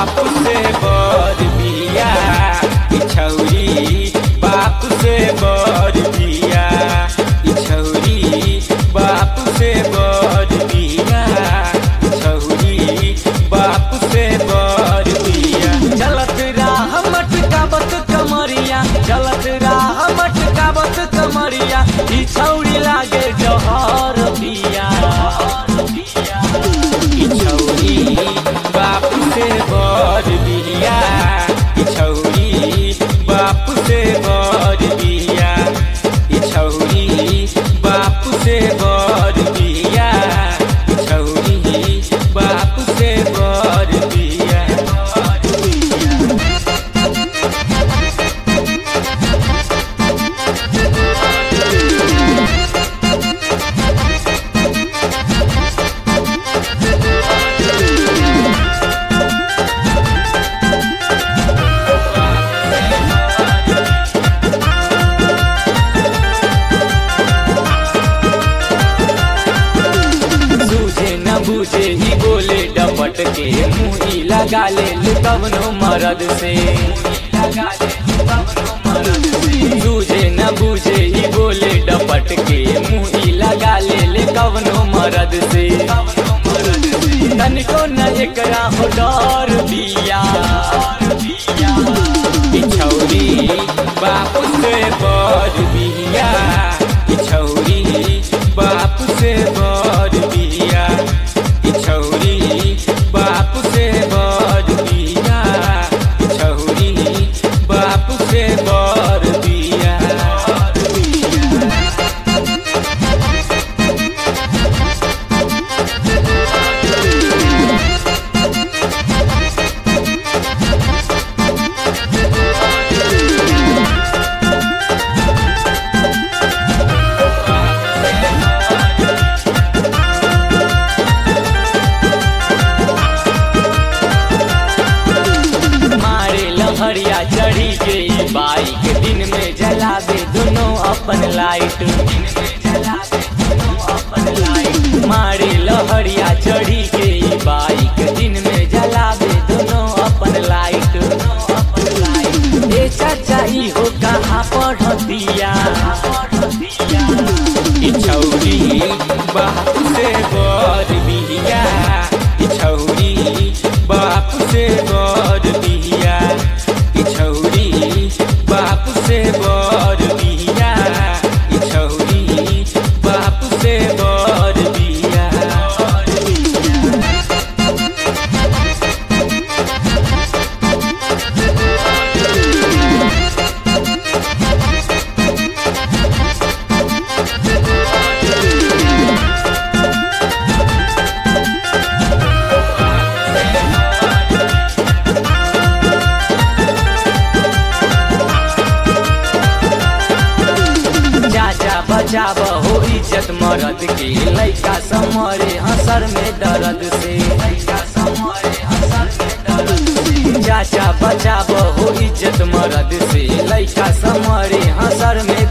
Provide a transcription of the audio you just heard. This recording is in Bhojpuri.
बाप से बर बिया ई छौरी बाप से बर बिया ई छौरी बाप से बर बिया ई छौरी बाप से बर बिया चलत राह मटकावत कमरिया चलत राह मटकावत कमरिया ई छौरी लागे जहर बिया ई छौरी बाप से बर बिया ई छौरी बाप से बर बिया ई छौरी बाप से बर बिया ई छौरी बाप से बर बिया सूझे न बूझे ही बोले डपट के मुही लगा ले कवनो मरद से सूझे न बूझे ही बोले डपट के मुही लगा ले कवनो मरद से तनिको न एकरा हो डर बिया ई छौरी बाप से बर बिया ई छौरी बाप से बर बिया ई छौरी बाप से बर बिया ई छौरी बाप से बर बिया मारे लहरिया चढ़ी के ई बाइक दिन में जलावे दोनों अपन लाइट मारे लहरिया चढ़ी के ई बाइक दिन में जलावे दोनों अपन लाइट ए चाचा ई हो कहाँ पढ़तिया ई छौरी बाप से बर बिया ई छौरी बाप से बर बिया ई छौरी बाप से बर बिया ई छौरी बाप से बर बिया चाचा बचाव हो इज्जत मरद के लैका समरे हसर में दर्द से चाचा बचाव हो इज्जत मरद से लैका समरे हसर में